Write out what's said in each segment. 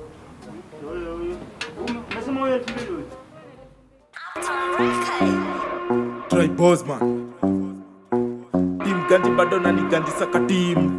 Huyo huyo. Umesema huyo elfu mbili huyo? Troy Bosman Team Ganji bado nani Ganji saka team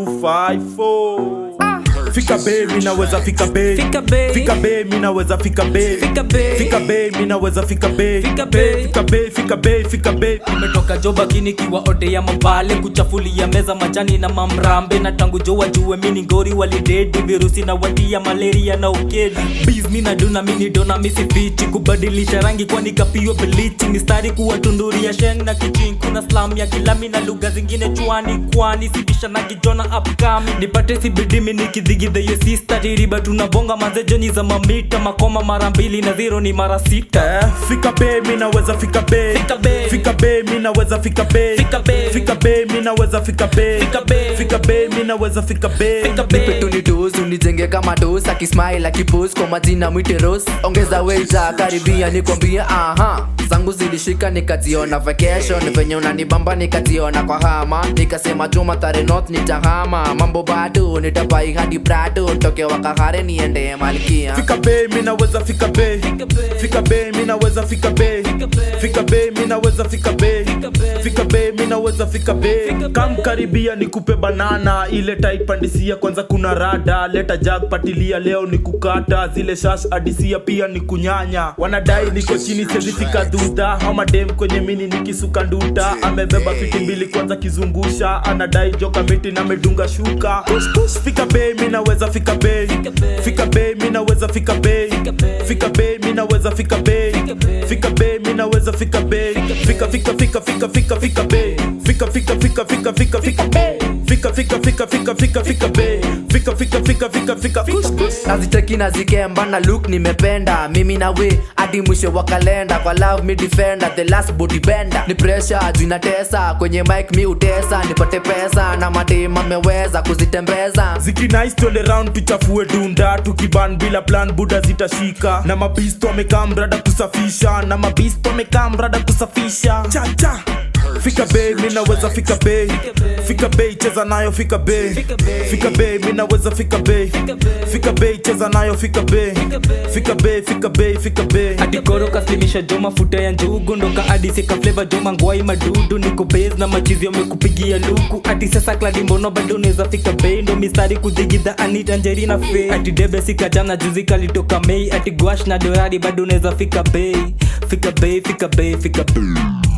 254 Fika be mi naweza fika be Fika be. Fika be mi naweza fika be Fika be. Fika be mi naweza fika be Fika be. Fika be fika be fika be nimetoka joba kini kiwa ote ya mabale kuchafulia meza majani na mamrambe na tangu jo wajue mini ngori walidedi virusi na watia malaria na ukedi biz mina duna mini dona misifiti kubadilisha rangi kwani kapio bilichi mistari kuwa tunduri ya sheng na kichin kuna slam ya kilami na lugha zingine chwani kwani sibisha na kijona upcoming nipate sibidimi nikidhigidhe ye sista tiriba tunabonga mazejoni za mamita makoma mara mbili na zero ni mara sita Eh, Fika be mi naweza fika be Fika be. Fika be mi naweza fika be Fika be. Fika be mi naweza fika be Fika be. Fika be mi naweza fika be Fika be. nipe tunitus unijenge kama tos akismail akipos kwa majina mwite ros ongeza weita karibia nikwambia aha zangu zilishika nikaziona vacation venye unanibamba nikaziona kwa hama nikasema juma tare north nitahama mambo bado nitabai hadi brado toke wakahare niende malkia Fika be mi naweza fika be Fika be mi naweza fika be Fika be mi naweza fika be Fika be mi naweza fika be Kam karibia nikupe banana ile taipandisia kwanza kuna rada leta jag patilia leo ni kukata zile shash adisia pia ni kunyanya wanadai niko chini sezifika dhudha hamadem kwenye mini nikisuka nduta amebeba fiti mbili kwanza kizungusha anadai joka miti na medunga shuka Kush, kush, fika be mi naweza fika be fika be mi naweza fika be fika be mi naweza fika be fika be mi naweza fika be fika fika fika fika fika fika be fika fika fika fika fika fika be fika fika fika fika fika fika be fika fika fika fika fika kush kush naziteki na zikemba na look nimependa mimi na we hadi mwisho wa kalenda kwa love me defender the last body bender ni pressure juu inatesa kwenye mic mi utesa nipate pesa na madem ameweza kuzitembeza ziki nice twende round tuchafue dunda tukiban bila plan buda zitashika na mabisto wamekaa mrada kusafisha na mabisto wamekaa mrada kusafisha cha cha fika be mi naweza fika be fika be cheza nayo fika be fika be mi naweza fika be fika be cheza nayo fika be fika be fika be fika be hadi koro kaslimisha jo mafuta ya njugu ndoka hadi sika fleva jo mangwai madudu niko base na machizi wamekupigia luku hadi sasa kladi mbono bado unaweza fika bei ndo mistari kudigidha anita njerina fe hadi debe sika jana juzi kalitoka mei hadi gwash na dorari bado unaweza fika bei fika bei fika bei fika bei